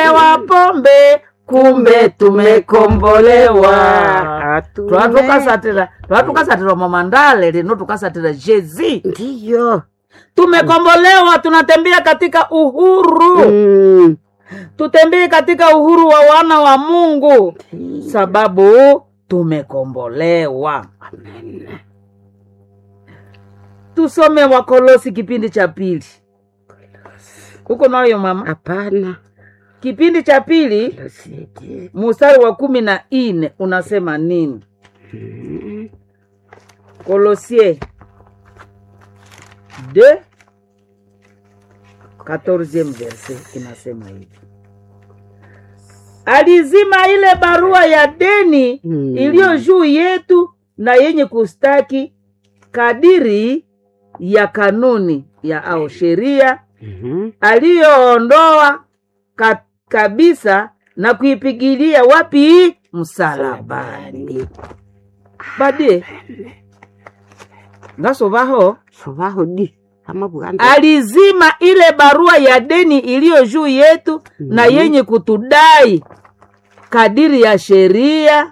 tumelewa pombe kumbe tumekombolewa Hatume- twatukasatira twatukasatira mamandale lino tukasatira jezi ndiyo tumekombolewa tunatembea katika uhuru Mm. tutembee katika uhuru wa wana wa mungu sababu tumekombolewa Amen. tusome wakolosi kipindi cha pili huko nayo mama hapana kipindi cha pili Losidi. mustari wa kumi na nne unasema nini Mm. Colossiens 2 14e verset inasema hivi alizima ile barua ya deni Mm. iliyo juu yetu na yenye kustaki kadiri ya kanuni ya au sheria Mhm. aliyoondoa ka, kabisa na kuipigilia wapi msalabani badie ngasovaho sovaho di ama buganda alizima ile barua ya deni iliyo juu yetu na Mhm. yenye kutudai kadiri ya sheria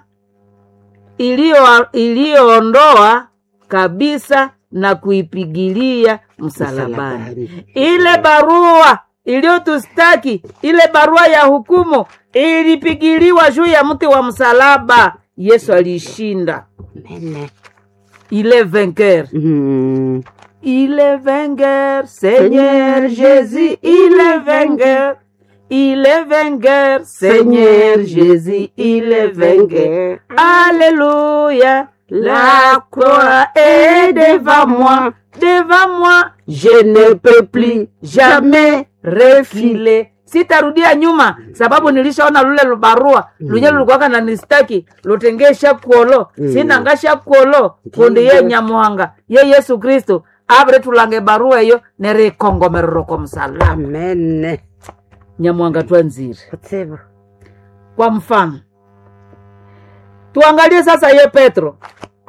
iliyo- iliyoondoa kabisa na kuipigilia msalabani Msalabani. ile barua iliyotustaki ile barua ya hukumu ilipigiliwa juu ya mti wa msalaba yesu alishinda Amen. ile vainqueur Mm. Il est vainqueur, Seigneur Jésus, il est vainqueur. Il est vainqueur, Seigneur Jésus, il est vainqueur. Alléluia, la croix est devant moi, devant moi. Je ne peux plus jamais refiler. sitarudia nyuma sababu nilishaona lule lubarua lunye lulikuwaka na nistaki lutengesha kuolo Mm. sinangasha kuolo kundi ye nyamuhanga ye yesu kristu avire tulange barua eyo nerikongomerero kwa msalaba amen nyamuhanga twanzire kutsibu kwa mfano tuangalie sasa ye petro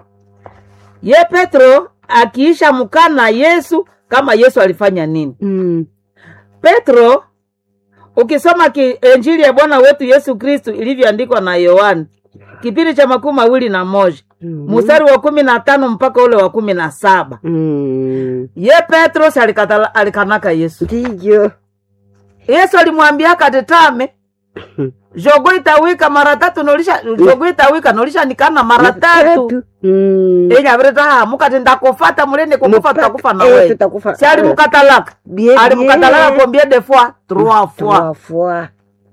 ye petro akiisha mkana yesu kama yesu alifanya nini Mm. petro ukisoma ki, injili ya bwana wetu yesu kristu ilivyoandikwa na yohani kipindi cha makumi mawili na moja Mhm. mstari wa kumi na tano mpaka ule wa kumi na saba Mm. ye petro si alikatala- alikanaka yesu ndiyo yesu alimwambia katetame jogo itawika mara tatu nolisha jogo itawika nolisha nikana mara tatu Mm. enyavire mukati ndakufata mulende kukufa Mupa- tutakufa na eh, wewe tutakufa. si alimukatalaka Bien, alimukatalaka bien. combien de fois trois fois Trois fois.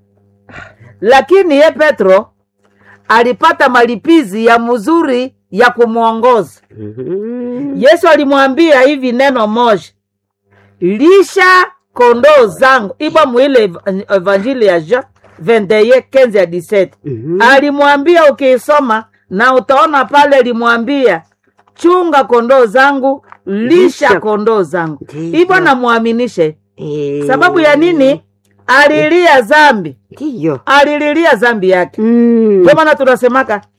lakini ye petro alipata malipizi ya mzuri ya kumwongoza Mhm. yesu alimwambia hivi neno moja lisha kondoo zangu ipo mwile ev- evanjili ya jean 21 15 ya 17 Mhm. alimwambia ukiisoma na utaona pale alimwambia chunga kondoo zangu lisha Lisha. kondoo zangu Ndiyo. hivyo namwaminishe Eh. sababu ya nini alilia zambi ndiyo alililia zambi yake Mm. ndio maana tunasemaka